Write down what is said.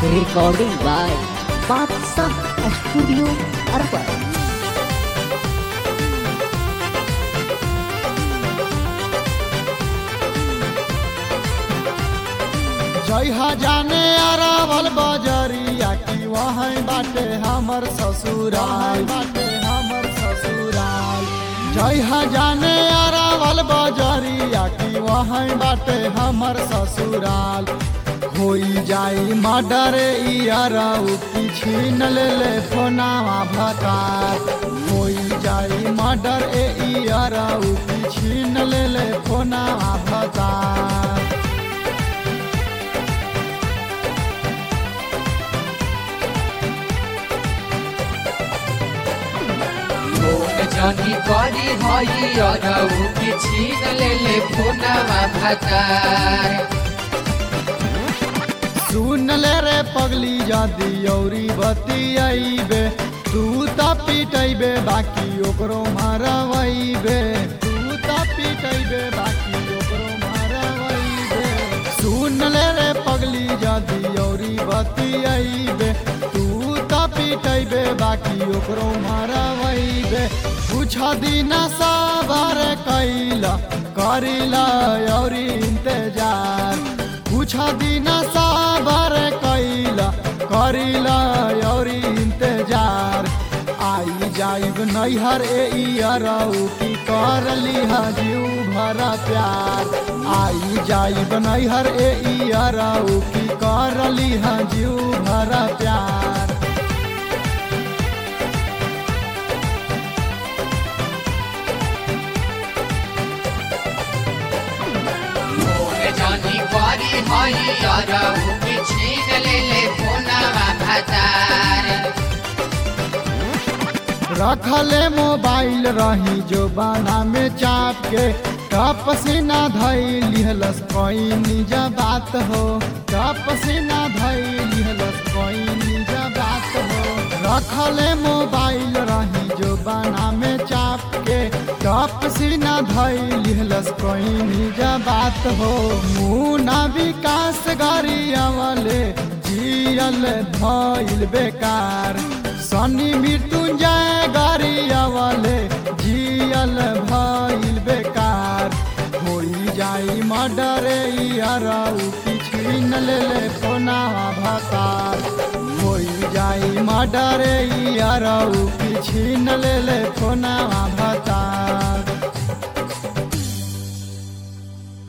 Recording by Batsa Studio Arbat. जइहा जाने अरावल बजरिया की वहीं बाटे हमर ससुराल बाटे हमर ससुराल जइहा जाने अरावल बजरिया की वहीं बाटे हमर ससुराल होई जाई मर्डर इयरऊ की छीन ले ले फोनावा भकार होई जाई मर्डर ए इयरऊ की छीन ले ले फोनावा भकार जनी करी हई अरऊ के छीन लेले फोनवा भतार सुन ले रे पगली जादी औरी बतियाइबे तू त पिटैबे बाकी ओकरो मारवैबे तू त पिटैबे बाकी ओकरो मारवैबे सुन ले रे पगली जादी औरी बतियाइबे तू त पिटैबे बाकी ओकरो मारवैबे कुछ दिन सबर कैला करिला औरी इंतजार कुछ दिन सबर कैला करिला औरी इंतजार आई जाइब नैहर ए इयरऊ की करली जीव भरा प्यार आई जाइब नैहर ए इयरऊ की करली जीव भरा प्यार जनी करी हई अरऊ के छीन लेले फोनवा भतार रखले मोबाइल रही जो बाना में चाप के कप से ना धई लिहलस कोई निज बात हो कप से ना धई लिहलस कोई निज बात हो रखले मोबाइल रही जो बाना में चाप के कप से ना धई लिहलस कोई निज बात हो मुना विकास गरियावले जियल धइल बेकार सनी मृत्युंजय गरियावले जियल भइल बेकार होई जाई मर्डर इयरऊ की छीन ले ले फोनावा भतार होई जाई मर्डर इयरऊ की छीन ले ले फोनावा भतार